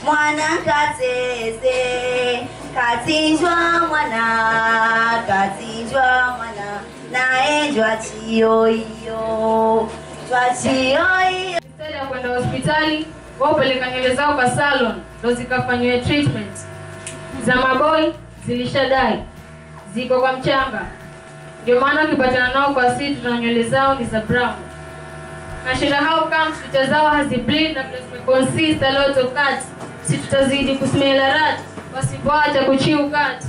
mwana kateze kachinjwa mwana kachinjwa mwana naye jwa chiyoiyo jwa chiyoiyo Instead ya kwenda hospitali wao hupeleka nywele zao kwa salon ndo zikafanyiwe treatment. Za maboi zilishadai, ziko kwa mchanga, ndio maana ukipatana nao kwa situ na nywele zao ni za brown. Na shida how comes picha zao hazibleed na vile zimeconsist a lot of cuts, si tutazidi kusmell a rat wasipoacha kuchiu cut.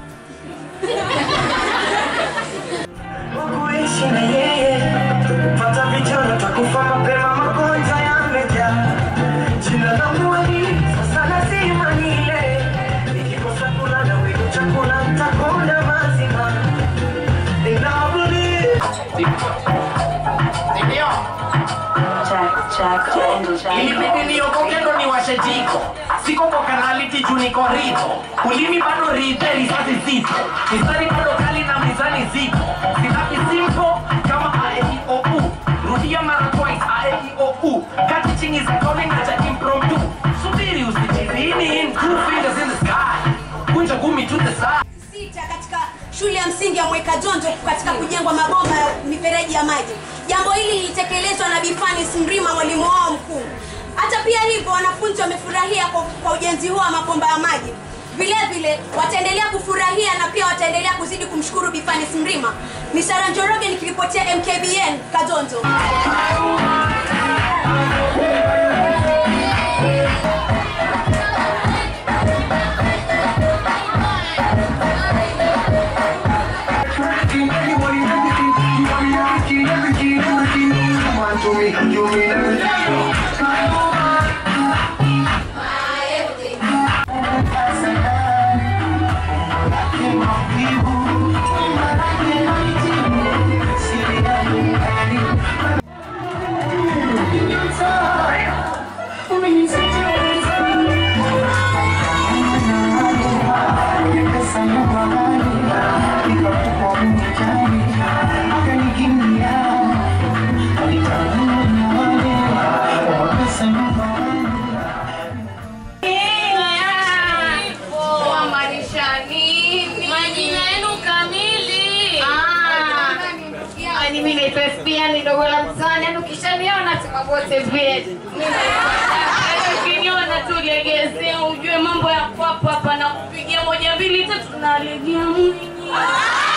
kuishi na yeye pata vijana takufa mapema magonjwa yamejaa jina langu wali sasa lazima nile nikikosa kula na wigu chakula ntakula mazima ninabuli ilibidi niokoke ndo niwashe jiko siko kwa kanaliti juu niko rito ulimi bado rite risasi zito mistari bado kali na mizani ziko sinapi simpo kama aeiou rudia mara twice aeiou kati chini za kone na cha impromptu subiri usichizini in two fingers in the sky kunja gumi to the side sita katika shule ya msingi ya Mweka Jonjo katika kujengwa mabomba ya mifereji ya maji. Jambo hili lilitekelezwa na Bifanis Mrima, mwalimu wao mkuu. Hata pia hivyo, wanafunzi wamefurahia kwa, kwa ujenzi huo wa mabomba ya maji. Vile vile wataendelea kufurahia na pia wataendelea kuzidi kumshukuru Bifanis Mrima. Ni Sara Njoroge nikiripotia MKBN Kadonzo. Majina yenu kamili. Yaani mimi naitwa Espia ni dogo la mtaani, yaani ukishaniona sema bote vyetu. Yaani ukiniona tu legezea ujue mambo ya kwapa hapa na kupigia moja mbili tatu nalegea mwinyi.